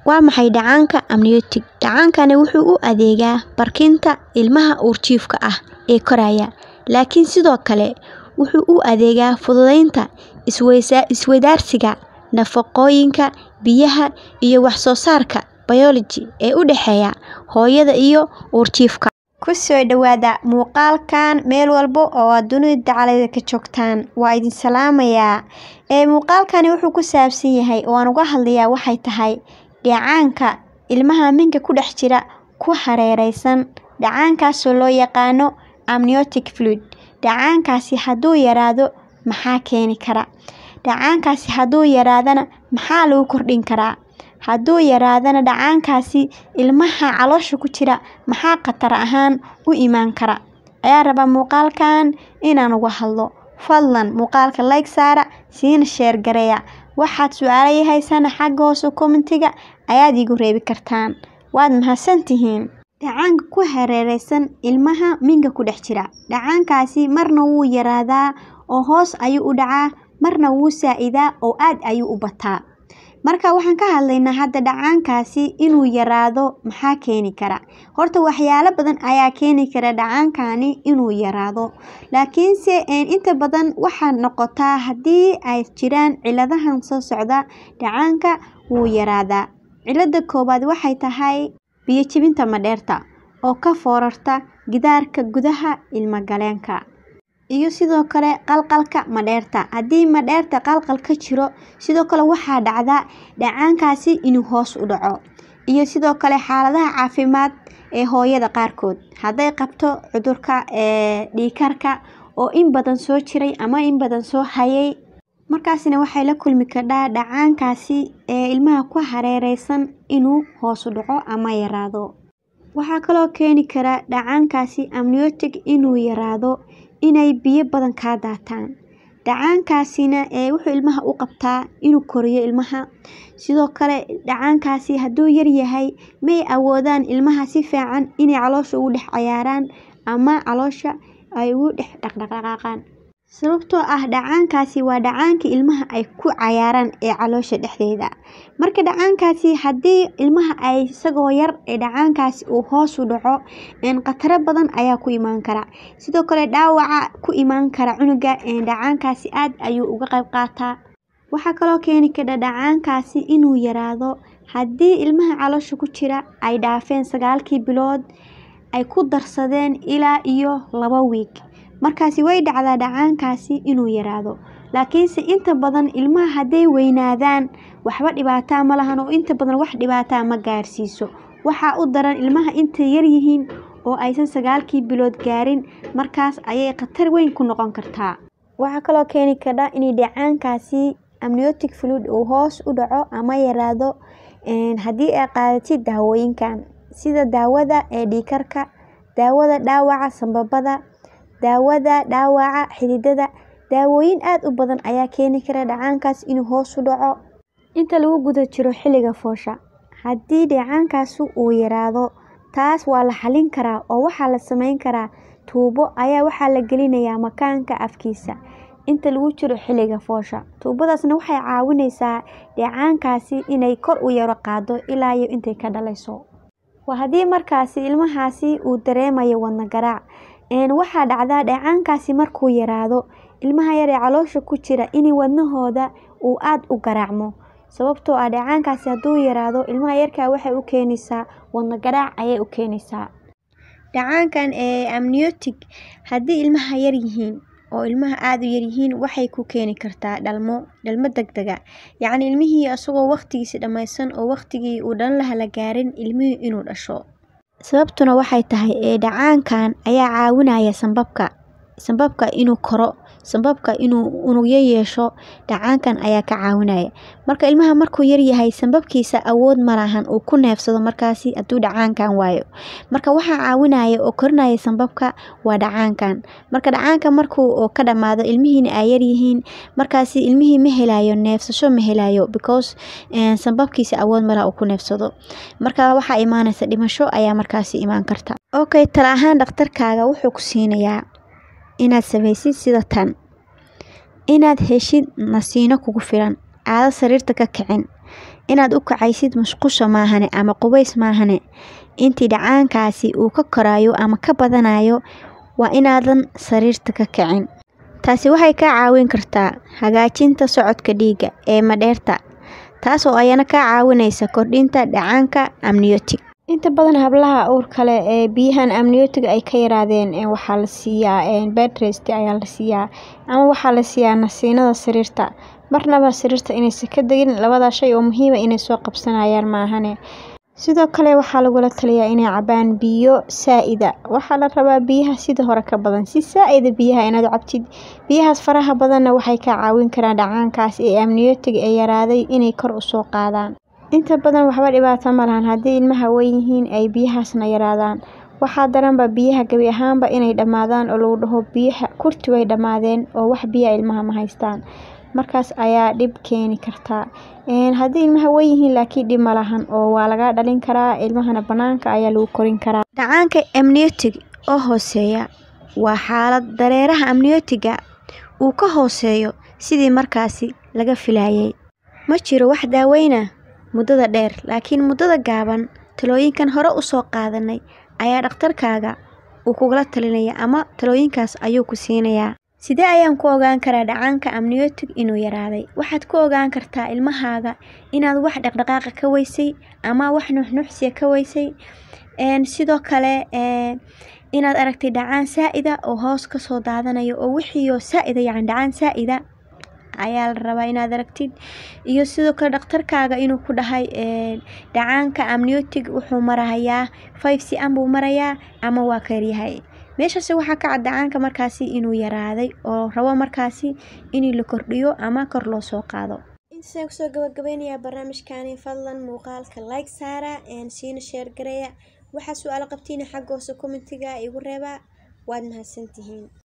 Waa maxay dhacaanka amniotic? Dhacaankani wuxuu u adeegaa barkinta ilmaha uurjiifka ah ee koraya, laakiin sidoo kale wuxuu u adeegaa fududeynta isweydaarsiga nafaqooyinka, biyaha, iyo wax soo saarka biology ee u dhexeeya hooyada iyo uurjiifka. Ku soo dhawaada muuqaalkan meel walba oo aad dunida dacaladeeda ka joogtaan. Waa idin salaamayaa. Ee muuqaalkani wuxuu ku saabsan yahay oo aan uga hadlayaa waxay tahay dhacaanka ilmaha minka ku dhex jira ku hareeraysan. Dhacaankaasoo loo yaqaano amniotic fluid. Dhacaankaasi hadduu yaraado maxaa keeni kara? Dhacaankaasi hadduu yaraadana maxaa lagu kordhin karaa? Hadduu yaraadana dhacaankaasi ilmaha caloosha ku jira maxaa khatar ahaan u imaan kara? Ayaa raba muuqaalkan inaan uga hadlo. Fadlan muuqaalka like saara, siina share gareeya. Waxaad su'aalo haysana xagga hoose commentiga ayaad igu reebi kartaan. Waad mahadsantihiin. Dhacaanka ku hareeraysan ilmaha minka ku dhex jira. Dhacaankaasi marna wuu yaraadaa oo hoos ayuu u dhacaa, marna wuu saacidaa oo aad ayuu u bataa. Marka waxaan ka hadlaynaa hadda dhacaankaasi inuu yaraado maxaa keeni kara? Horta waxyaalo badan ayaa keeni kara dhacaankani inuu yaraado. Laakiinse inta badan waxaa noqotaa haddii ay jiraan cilladahan soo socda dhacaanka wuu yaraadaa. Cillada koowaad waxay tahay biyo jebinta madheerta oo ka foorarta gidaarka gudaha ilma galeenka. Iyo sidoo kale qalqalka madheerta. Haddii madheerta qalqal ka jiro, sidoo kale waxaa dhacda dhacaankaasi inuu hoos u dhaco. Iyo sidoo kale xaaladaha caafimaad ee hooyada qaarkood. Hadday qabto cudurka ee dhiig karka oo in badan soo jiray ama in badan soo hayay. Markaasina waxay la kulmi kadhaa dhacaankaasi ee ilmaha ku hareeraysan inuu hoos u dhaco ama yaraado. Waxaa kaloo keeni kara dhacaankaasi amniotic inuu yaraado inay biyo badan ka daataan. Dhacaankaasina ee wuxuu ilmaha u qabtaa inuu koriyo ilmaha. Sidoo kale dhacaankaasi hadduu yar yahay may awoodaan ilmaha si fiican inay caloosha ugu dhex cayaaraan ama caloosha ay ugu dhex dhaqdhaqaaqaan. Sababtoo ah dhacaankaasi waa dhacaankii ilmaha ay ku cayaaraan ee caloosha dhexdeeda. Marka dhacaankaasi haddii ilmaha ay isagoo yar ee dhacaankaasi uu hoos u dhaco, een khataro badan ayaa ku imaan kara. Sidoo kale dhaawaca ku imaan kara cunuga ee dhacaankaasi aad ayuu uga qayb qaataa. Waxaa kaloo keeni kara dhacaankaasi inuu yaraado haddii ilmaha caloosha ku jira ay dhaafeen sagaalkii bilood ay ku darsadeen ilaa iyo laba week. Markaasi way dhacdaa dhacaankaasi inuu yaraado. Laakiinse inta badan ilmaha hadday weynaadaan waxba dhibaataa ma lahan oo inta badan wax dhibaataa ma gaarsiiso. Waxaa u daran ilmaha intay yar yihiin oo aysan sagaalkii bilood gaarin markaas ayay khatar weyn ku noqon kartaa. Waxaa kaloo keeni kara inay dhacaankaasi amniotic fluid uu hoos u dhaco ama yaraado een haddii ay qaadatid daawooyinkan sida daawada ee dhiig karka, daawada dhaawaca sambabada, daawada dhaawaca xididada. Daawooyin aad u badan ayaa keeni kara dhacaankaas inuu hoos u dhaco. Inta lagu guda jiro xilliga foosha. Haddii dhacaankaasi uu yaraado, taas waa la xallin karaa oo waxaa la samayn karaa tuubo ayaa waxaa la gelinayaa makaanka afkiisa. Inta lagu jiro xilliga foosha. Tuubadaasna waxay caawinaysaa dhacaankaasi inay kor u yara qaado ilaa iyo intay ka dhalayso. Waa haddii markaasi ilmahaasi uu dareemayo wadna garaac. Een waxaa dhacdaa dhacaankaasi markuu yaraado ilmaha yar ee caloosha ku jira inay wadnahooda uu aad u garaacmo. Sababtoo ah dhacaankaasi hadduu yaraado ilmaha yarka waxay u keenaysaa wadna garaac ayay u keenaysaa. Dhacaankan ee amniotic haddii ilmaha yar yihiin oo ilmaha aad u yar yihiin waxay ku keeni kartaa dhalmo, dhalmo degdeg ah. Yacni ilmihii asagoo waqtigiisa dhammaysan oo waqtigii uu dhalan lahaa la gaarin ilmihii inuu dhasho. Sababtuna waxay tahay ee dhacaankan ayaa caawinaya sambabka. Sambabka inuu koro, sambabka inuu unugyo yeesho. Dhacaankan ayaa ka caawinaya. Marka ilmaha markuu yar yahay sambabkiisa awood ma lahan uu ku neefsado markaasi hadduu dhacaankan waayo. Marka waxaa caawinaya oo korinaya sambabka waa dhacaankan. Marka dhacaanka markuu ka dhamaado ilmihiina ay yar yihiin markaasi ilmihii ma helayo neefsasho ma helayo because een sambabkiisa awood ma laha uu ku neefsado. Marka waxaa imaanaysa dhimasho ayaa markaasi imaan karta. Okay tala ahaan dhakhtarkaaga wuxuu ku siinayaa inaad sameysid sida tan. Inaad heshid nasiino kugu filan. Aado sariirta ka kicin. inaad u kacaysid musqusha maahane ama qubays maahane intii dhacaankaasi uu ka korayo ama ka badanayo waa inaadan sariirta ka kicin taasi waxay kaa caawin kartaa hagaajinta socodka dhiigga ee madheerta taas oo ayana kaa caawinaysa kordhinta dhacaanka amniotic inta badan hablaha uurka leh ee biyahan amniotic ay ka yaraadeen waxaa la siiyaa bed rest ayaa la siiyaa ama waxaa la siiyaa nasiinada sariirta marnaba sariirta inaysan ka degin labada shay oo muhiima inay soo qabsanayaan maahane sidoo kale waxaa lagula taliyaa inay cabaan biyo saa-ida waxaa la rabaa biyaha sida hore ka badan si saa-ida biyaha inaad cabtid biyahaas faraha badanna waxay kaa caawin karaan dhacaankaas ee amniotic ee yaraaday inay kor usoo qaadaan inta badan waxba dhibaato ma lahan haddii ilmaha weyn yihiin ay biyahaasna yaraadaan waxaa daranba biyaha gebi ahaanba inay dhammaadaan oo lagu dhaho biyaha kurti way dhammaadeen oo wax biyaha ilmaha ma haystaan markaas ayaa dhib keeni kartaa haddii ilmaha weyn yihiin laakiin dhib ma lahan oo waa laga dhalin karaa ilmahana banaanka ayaa lagu korin karaa dhacaanka amniotic oo hooseeya waa xaalad dareeraha amniotiga uu ka hooseeyo sidii markaasi laga filayay ma jiro wax daaweyna muddada dheer laakiin muddada gaaban talooyinkan hore usoo qaadanay ayaa dhakhtarkaaga uu kugula talinaya ama talooyinkaas ayuu ku siinayaa sidee ayaan ku ogaan karaa dhacaanka amniotic inuu yaraaday waxaad ku ogaan kartaa ilmahaaga inaad wax dhaqdhaqaaqa ka weysay ama wax nuxnuxsiya ka weysay sidoo kale inaad aragtay dhacaan saa-ida oo hoos kasoo daadanayo oo wixiioo saa-ida yacni dhacaan saa-ida ayaa la rabaa inaad aragtid iyo sidoo kale dhakhtarkaaga inuu ku dhahay dhacaanka amniotic wuxuu marahayaa five c m buu marayaa ama waa karyahay meeshaasi waxaa ka cad dhacaanka markaasi inuu yaraaday oo rabo markaasi in la kordhiyo ama kor loo soo qaado intaasaan kusoo gabagabeynayaa barnaamijkani fadlan muuqaalka like saara siina sheer gareeya waxaa su-aalo qabtiina xagga hoose commentiga igu reeba waad mahadsantihiin